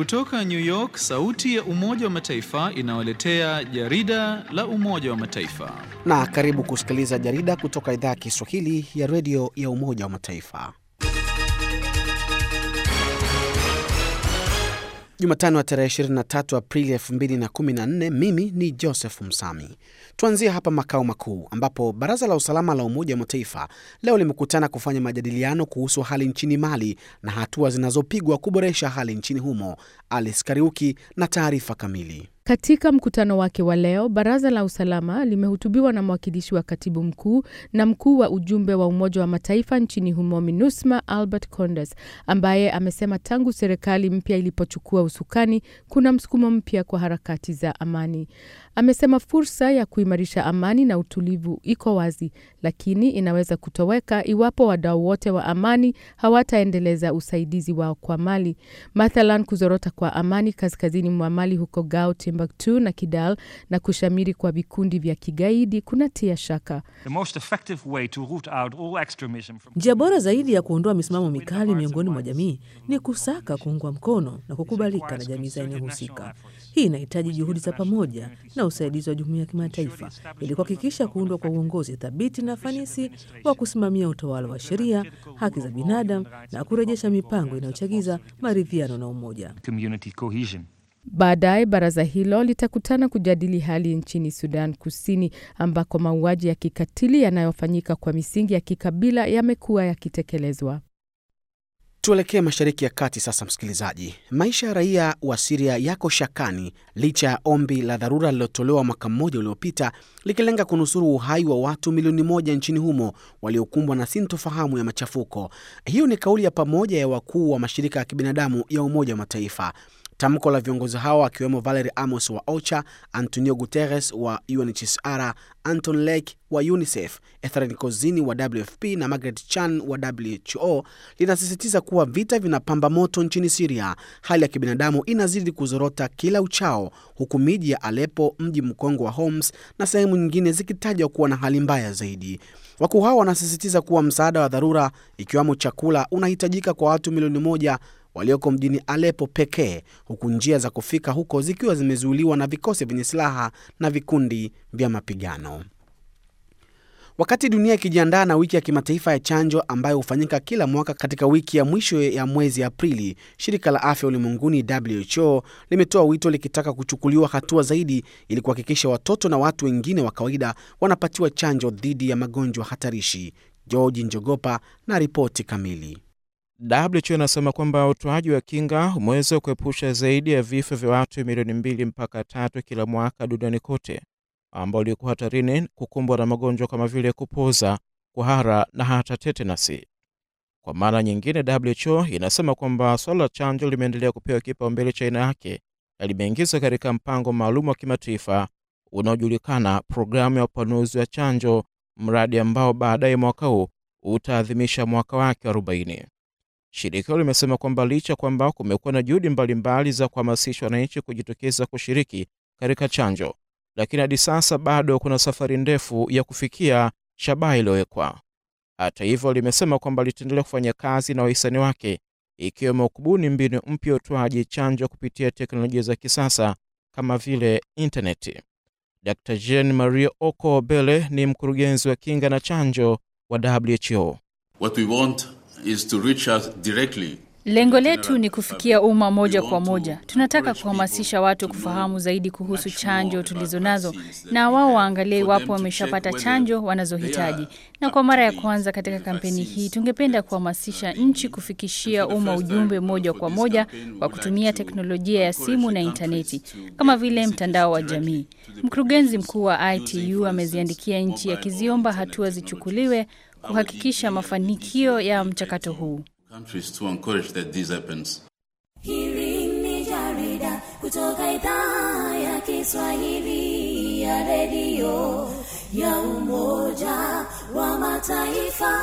Kutoka New York, sauti ya Umoja wa Mataifa inawaletea jarida la Umoja wa Mataifa. Na karibu kusikiliza jarida kutoka idhaa ya Kiswahili ya redio ya Umoja wa Mataifa. Jumatano ya tarehe 23 Aprili 2014. Mimi ni Joseph Msami. Tuanzie hapa makao makuu ambapo Baraza la Usalama la Umoja wa Mataifa leo limekutana kufanya majadiliano kuhusu hali nchini Mali na hatua zinazopigwa kuboresha hali nchini humo. Alice Kariuki na taarifa kamili. Katika mkutano wake wa leo, baraza la usalama limehutubiwa na mwakilishi wa katibu mkuu na mkuu wa ujumbe wa Umoja wa Mataifa nchini humo MINUSMA Albert Condes, ambaye amesema tangu serikali mpya ilipochukua usukani kuna msukumo mpya kwa harakati za amani. Amesema fursa ya kuimarisha amani na utulivu iko wazi, lakini inaweza kutoweka iwapo wadau wote wa amani hawataendeleza usaidizi wao kwa Mali. Mathalan, kuzorota kwa amani kaskazini mwa Mali huko Gao, Timbuktu na Kidal na kushamiri kwa vikundi vya kigaidi kunatia shaka. Njia bora zaidi ya kuondoa misimamo mikali miongoni mwa jamii ni kusaka kuungwa mkono na kukubalika na jamii za eneo husika. Hii inahitaji juhudi za pamoja na usaidizi wa jumuiya ya kimataifa ili kuhakikisha kuundwa kwa uongozi thabiti na fanisi wa kusimamia utawala wa sheria, haki za binadamu na kurejesha mipango inayochagiza maridhiano na umoja. Baadaye baraza hilo litakutana kujadili hali nchini Sudan Kusini, ambako mauaji ya kikatili yanayofanyika kwa misingi ya kikabila yamekuwa yakitekelezwa. Tuelekee Mashariki ya Kati sasa, msikilizaji. Maisha ya raia wa Siria yako shakani licha ya ombi la dharura lililotolewa mwaka mmoja uliopita likilenga kunusuru uhai wa watu milioni moja nchini humo waliokumbwa na sintofahamu ya machafuko. Hiyo ni kauli ya pamoja ya wakuu wa mashirika ya kibinadamu ya Umoja wa Mataifa. Tamko la viongozi hao akiwemo Valerie Amos wa OCHA, Antonio Guterres wa UNHCR, Anton Lake wa UNICEF, Etheren Kozini wa WFP na Margaret Chan wa WHO linasisitiza kuwa vita vinapamba moto nchini Siria. Hali ya kibinadamu inazidi kuzorota kila uchao, huku miji ya Aleppo, mji mkongwe wa Homs na sehemu nyingine zikitajwa kuwa na hali mbaya zaidi. Wakuu hao wanasisitiza kuwa msaada wa dharura, ikiwemo chakula, unahitajika kwa watu milioni moja walioko mjini Aleppo pekee, huku njia za kufika huko zikiwa zimezuiliwa na vikosi vyenye silaha na vikundi vya mapigano. Wakati dunia ikijiandaa na wiki ya kimataifa ya chanjo ambayo hufanyika kila mwaka katika wiki ya mwisho ya mwezi Aprili, shirika la afya ulimwenguni WHO limetoa wito likitaka kuchukuliwa hatua zaidi ili kuhakikisha watoto na watu wengine wa kawaida wanapatiwa chanjo dhidi ya magonjwa hatarishi. George Njogopa na ripoti kamili. WHO inasema kwamba utoaji wa kinga umeweza kuepusha zaidi ya vifo vya watu milioni mbili mpaka tatu kila mwaka duniani kote ambao walikuwa hatarini kukumbwa na magonjwa kama vile kupoza, kuhara na hata tetenasi. Kwa mara nyingine, WHO inasema kwamba swala la chanjo limeendelea kupewa kipaumbele cha aina yake na limeingizwa katika mpango maalum wa kimataifa unaojulikana programu ya upanuzi wa chanjo, mradi ambao baadaye mwaka huu utaadhimisha mwaka wake 40. Shirika hilo limesema kwamba licha kwamba kumekuwa na juhudi mbalimbali za kuhamasisha wananchi kujitokeza kushiriki katika chanjo, lakini hadi sasa bado kuna safari ndefu ya kufikia shabaha iliyowekwa. Hata hivyo, limesema kwamba litaendelea kufanya kazi na wahisani wake, ikiwemo kubuni mbinu mpya ya utoaji chanjo kupitia teknolojia za kisasa kama vile intaneti. Dr Jean Marie Oko Bele ni mkurugenzi wa kinga na chanjo wa WHO. What we want is to reach out directly. Lengo letu ni kufikia umma moja kwa moja. Tunataka kuhamasisha watu kufahamu zaidi kuhusu chanjo tulizo nazo, na wao waangalie iwapo wameshapata chanjo wanazohitaji. Na kwa mara ya kwanza katika kampeni hii, tungependa kuhamasisha nchi kufikishia umma ujumbe moja kwa moja kwa kutumia teknolojia ya simu na intaneti, kama vile mtandao wa jamii. Mkurugenzi mkuu wa ITU ameziandikia nchi akiziomba hatua zichukuliwe kuhakikisha mafanikio ya mchakato huu. Hili ni jarida kutoka idhaa ya Kiswahili ya redio ya Umoja wa Mataifa.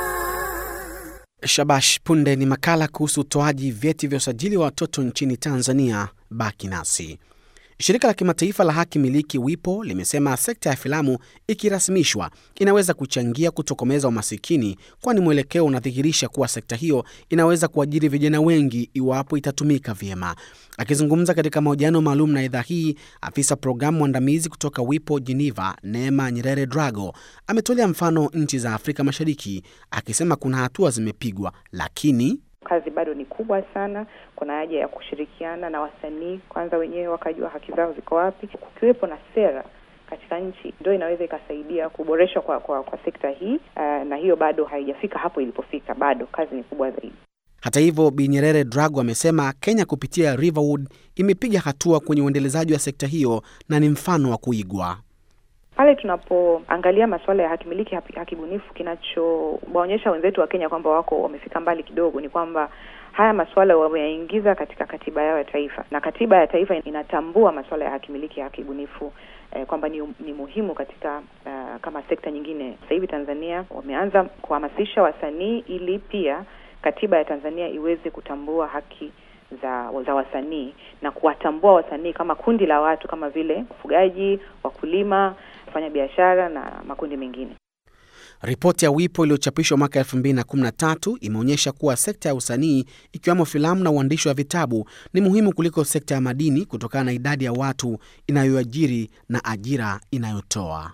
Shabash, punde ni makala kuhusu utoaji vyeti vya usajili wa watoto nchini Tanzania. Baki nasi. Shirika la kimataifa la haki miliki WIPO limesema sekta ya filamu ikirasmishwa inaweza kuchangia kutokomeza umasikini, kwani mwelekeo unadhihirisha kuwa sekta hiyo inaweza kuajiri vijana wengi iwapo itatumika vyema. Akizungumza katika mahojiano maalum na idhaa hii, afisa programu mwandamizi kutoka WIPO Geneva, Neema Nyerere Drago, ametolea mfano nchi za Afrika Mashariki akisema kuna hatua zimepigwa, lakini kazi bado ni kubwa sana. Kuna haja ya kushirikiana na wasanii kwanza, wenyewe wakajua haki zao ziko wapi. Kukiwepo na sera katika nchi, ndio inaweza ikasaidia kuboreshwa kwa, kwa, kwa sekta hii uh, na hiyo bado haijafika hapo ilipofika, bado kazi ni kubwa zaidi. Hata hivyo, Bi Nyerere Drago amesema Kenya kupitia Riverwood imepiga hatua kwenye uendelezaji wa sekta hiyo na ni mfano wa kuigwa. Pale tunapoangalia masuala ya hakimiliki hakibunifu, kinachowaonyesha wenzetu wa Kenya kwamba wako wamefika mbali kidogo ni kwamba haya masuala wameyaingiza katika katiba yao ya taifa, na katiba ya taifa inatambua masuala ya hakimiliki hakibunifu eh, kwamba ni, ni muhimu katika uh, kama sekta nyingine. Sasa hivi Tanzania wameanza kuhamasisha wasanii ili pia katiba ya Tanzania iweze kutambua haki za za wasanii na kuwatambua wasanii kama kundi la watu kama vile wafugaji, wakulima, wafanya biashara na makundi mengine. Ripoti ya WIPO iliyochapishwa mwaka 2013 imeonyesha kuwa sekta ya usanii ikiwemo filamu na uandishi wa vitabu ni muhimu kuliko sekta ya madini kutokana na idadi ya watu inayoajiri na ajira inayotoa.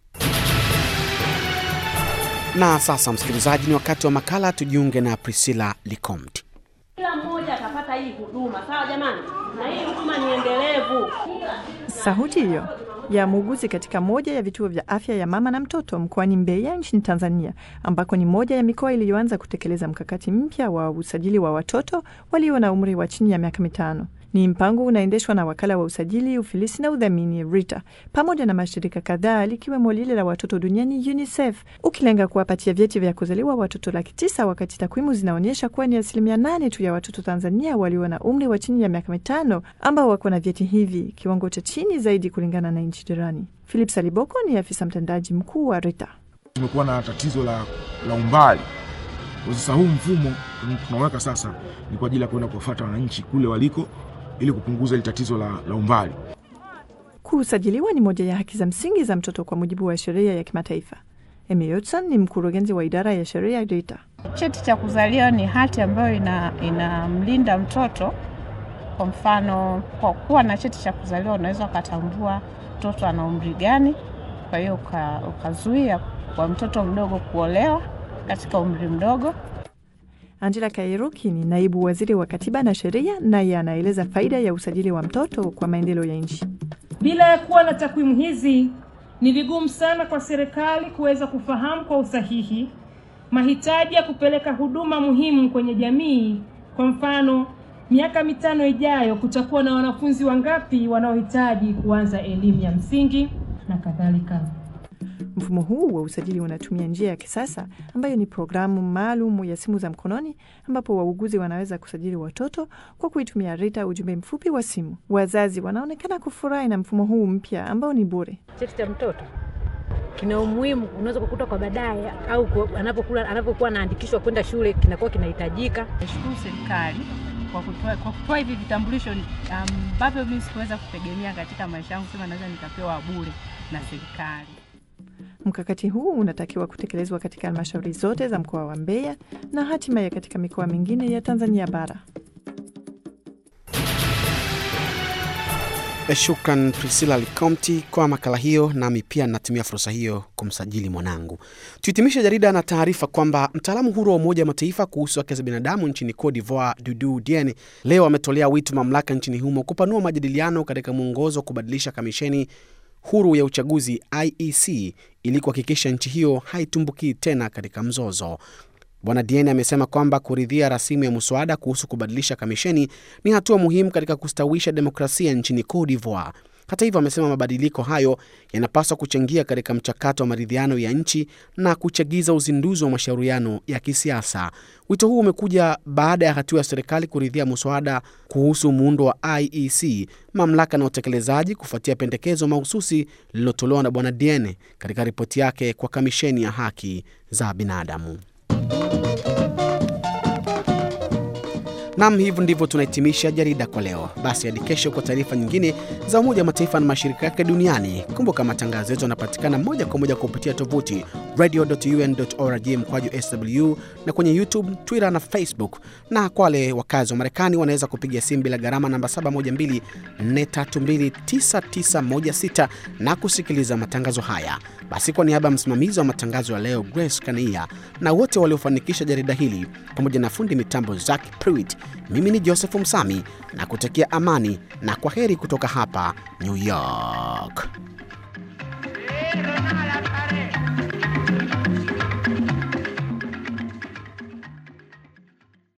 Na sasa, msikilizaji, ni wakati wa makala. Tujiunge na Priscilla Likomti. Kila mmoja atapata hii huduma, sawa jamani? Na hii huduma ni endelevu. Sauti hiyo ya muuguzi katika moja ya vituo vya afya ya mama na mtoto mkoani Mbeya nchini Tanzania, ambako ni moja ya mikoa iliyoanza kutekeleza mkakati mpya wa usajili wa watoto walio na umri wa chini ya miaka mitano. Ni mpango unaendeshwa na wakala wa usajili, ufilisi na udhamini RITA pamoja na mashirika kadhaa likiwemo lile la watoto duniani UNICEF, ukilenga kuwapatia vyeti vya kuzaliwa watoto laki tisa wakati takwimu zinaonyesha kuwa ni asilimia nane tu ya watoto Tanzania walio na umri wa chini ya miaka mitano ambao wako na vyeti hivi, kiwango cha chini zaidi kulingana na nchi jirani. Philip Saliboko ni afisa mtendaji mkuu wa RITA. Tumekuwa na tatizo la, la umbali. Sasa huu mfumo tunaweka sasa ni kwa ajili ya kuenda kuwafuata wananchi kule waliko ili kupunguza ile tatizo la, la umbali. Kusajiliwa ni moja ya haki za msingi za mtoto kwa mujibu wa sheria ya kimataifa. Emy Yotson ni mkurugenzi wa idara ya sheria ya RITA. Cheti cha kuzaliwa ni hati ambayo inamlinda ina mtoto. Kwa mfano, kwa kuwa na cheti cha kuzaliwa unaweza ukatambua mtoto ana umri gani, kwa hiyo ukazuia kwa mtoto mdogo kuolewa katika umri mdogo. Angela Kairuki ni naibu waziri wa katiba na sheria, naye anaeleza faida ya usajili wa mtoto kwa maendeleo ya nchi. Bila ya kuwa na takwimu hizi, ni vigumu sana kwa serikali kuweza kufahamu kwa usahihi mahitaji ya kupeleka huduma muhimu kwenye jamii. Kwa mfano, miaka mitano ijayo kutakuwa na wanafunzi wangapi wanaohitaji kuanza elimu ya msingi na kadhalika. Mfumo huu wa usajili unatumia njia ya kisasa ambayo ni programu maalum ya simu za mkononi, ambapo wauguzi wanaweza kusajili watoto kwa kuitumia RITA ujumbe mfupi wa simu. Wazazi wanaonekana kufurahi na mfumo huu mpya ambao ni bure. Cheti cha mtoto kina umuhimu, unaweza kukuta kwa baadaye au anapokuwa anapokuwa anaandikishwa kwenda shule kinakuwa kinahitajika. Nashukuru serikali kwa kutoa kwa kutoa hivi vitambulisho ambavyo um, mimi sikuweza kutegemea katika maisha yangu, sema naweza nikapewa bure na serikali. Mkakati huu unatakiwa kutekelezwa katika halmashauri zote za mkoa wa Mbeya na hatimaye katika mikoa mingine ya Tanzania bara. Shukran Priscilla Likomti kwa makala hiyo, nami pia natumia fursa hiyo kumsajili mwanangu. Tuhitimishe jarida na taarifa kwamba mtaalamu huru wa Umoja wa Mataifa kuhusu haki za binadamu nchini Cote d'Ivoire, Dudu Diene, leo ametolea wito mamlaka nchini humo kupanua majadiliano katika mwongozo wa kubadilisha kamisheni huru ya uchaguzi IEC ili kuhakikisha nchi hiyo haitumbukii tena katika mzozo. Bwana Diene amesema kwamba kuridhia rasimu ya mswada kuhusu kubadilisha kamisheni ni hatua muhimu katika kustawisha demokrasia nchini Cote d'Ivoire. Hata hivyo, amesema mabadiliko hayo yanapaswa kuchangia katika mchakato wa maridhiano ya nchi na kuchagiza uzinduzi wa mashauriano ya kisiasa. Wito huu umekuja baada ya hatua ya serikali kuridhia mswada kuhusu muundo wa IEC, mamlaka na utekelezaji, kufuatia pendekezo mahususi lililotolewa na Bwana Diene katika ripoti yake kwa kamisheni ya haki za binadamu. Nam, hivyo ndivyo tunahitimisha jarida kwa leo. Basi hadi kesho kwa taarifa nyingine za Umoja wa Mataifa na mashirika yake duniani. Kumbuka matangazo yetu yanapatikana moja kwa moja kupitia tovuti radio.un.org mkwaju sw na kwenye YouTube, Twitter na Facebook. Na kwa wale wakazi wa Marekani wanaweza kupiga simu bila gharama namba 712-432-9916 na kusikiliza matangazo haya. Basi kwa niaba ya msimamizi wa matangazo ya leo Grace Kania na wote waliofanikisha jarida hili pamoja na fundi mitambo Zack Pruitt, mimi ni Joseph Msami na kutakia amani na kwa heri kutoka hapa New York. la pared.